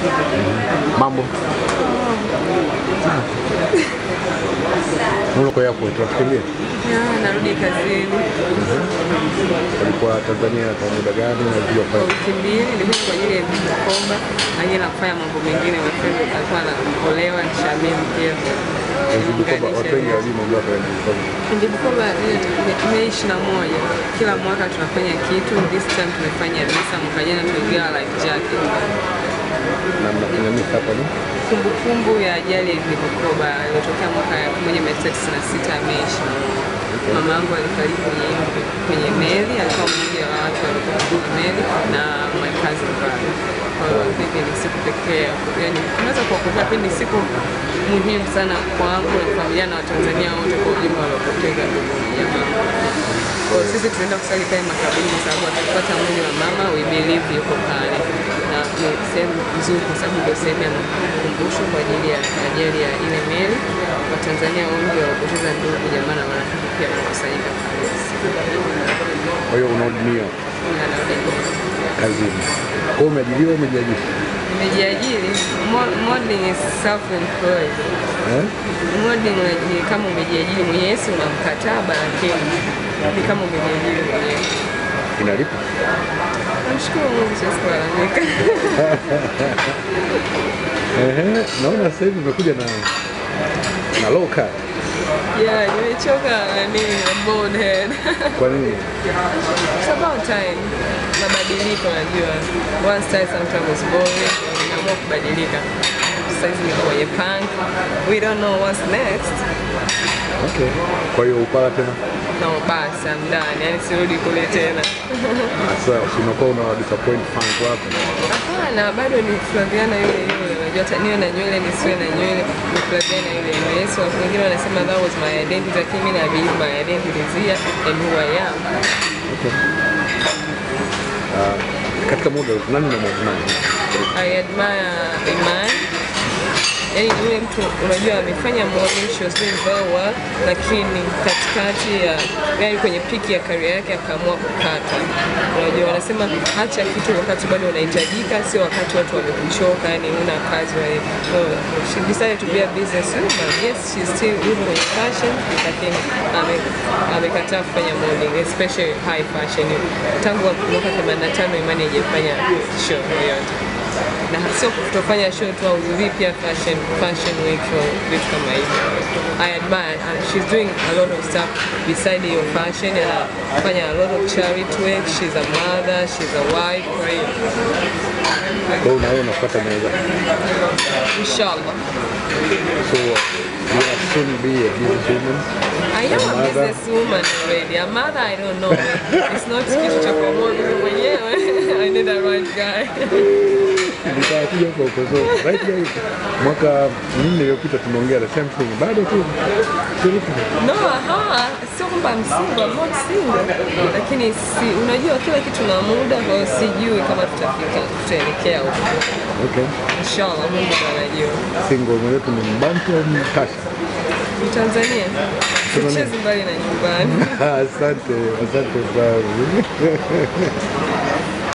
Mambo Uko airport tunafikiria Ya, narudi kazini ulikuwa Tanzania kwa muda gani na ulikuja kwa kwa wiki mbili, nilikuja kwa ajili ya mkoba, lakini nafanya mambo mengine. My friend alikuwa anaolewa ni Shamim pia Mkoba? Watu wengi hawajui mambo yako ya mkoba. Ndi mkoba Mei ishirini na moja kila mwaka tunafanya kitu. This time tumefanya visa, mwaka jana tuligawa life jacket, na mnafanya nini hapa ni kumbukumbu ya ajali ya Mikoba iliyotokea mwaka 1996 Mei ishirini na moja. Mama yangu alifariki kwenye kwenye meli, alikuwa mmoja wa watu walikuwa kwenye meli na my cousin brother. Kwa hiyo hivi ni siku pekee, yani tunaweza kuwakumbuka, pia ni siku muhimu sana kwangu na familia na Watanzania wote kwa ujumla waliopoteza ndugu jamaa. Kwa hiyo sisi tunaenda kusali pale makaburini kwa sababu atakupata mwili wa mama, we believe yuko pale, na ni sehemu nzuri kwa sababu ndio sehemu ya makumbusho kwa ajili ya ajali ya ile meli. Watanzania wengi waliopoteza ndugu jamaa na marafiki pia wanakusanyika pale siku Kwa hiyo unahudumiwa na narudi kazini. Kwa hiyo umeajiriwa, umejiajiri Nimejiajiri, mo- modeling is self-employed. eh? Modeling ni kama umejiajiri mwenyewe, si una mkataba, lakini ni kama umejiajiri mwenyewe. Inalipa Namshukuru Mungu, siwezi kulalamika. Ehe, naona sasa hivi umekuja na na low cut. Yeah, nimechoka nani na bald head. Kwa nini? It's about time. Mabadiliko najua. One style sometimes was boring. Nimeamua kubadilika. Sasa hivi niko kwenye punk. We don't know what's next. Okay. Kwa hiyo upala tena No, basi I'm done. Yani sirudi kule tena. sasa unakuwa una disappoint fans wako. Hapana, bado ni Flaviana yule yule. Unajua hata niwe na nywele nisiwe na nywele, ni Flaviana yule yule. Yesu wengine wanasema that was my identity, lakini mimi na believe my identity is here and who I am. Okay. Uh, katika model nani na model nani? I admire Iman. Yaani ni yule mtu unajua amefanya modeling, she was doing very well, lakini katikati ya yani kwenye piki ya career yake akaamua kukata. Unajua wanasema acha kitu wakati bado unahitajika, sio wakati watu wamekuchoka, yani huna kazi wewe. So, she decided to be a business woman. Yes, she's still yuko kwenye fashion, lakini ame amekataa kufanya modeling, especially high fashion. Tangu mwaka 85 Imani hajafanya show yoyote na sio kutofanya show tu au pia fashion fashion week au vitu kama hivyo. I admire and she's doing a lot of stuff beside your fashion anafanya a lot of charity work. She's a mother, she's a wife, kwa hiyo Kwa hiyo unaona unafuata meza. inshallah. So you will soon be a businesswoman. I am a mother. businesswoman already. A mother, I don't know. It's not kitu cha kuamua mimi mwenyewe. I need a right guy. Nitakuja huko huko. So right now mwaka minne iliyopita tumeongea the same thing. Bado tu tulipo. No, aha, sio kwamba I'm single, I'm not single. Lakini si, unajua kila kitu na muda, kwa hiyo sijui kama tutafika tutaelekea huko. Okay. Inshallah, Mungu ndo anajua. Single mwenyewe ni Mbantu au Mkasha? Tanzania sichezi mbali na nyumbani. Asante, asante sana.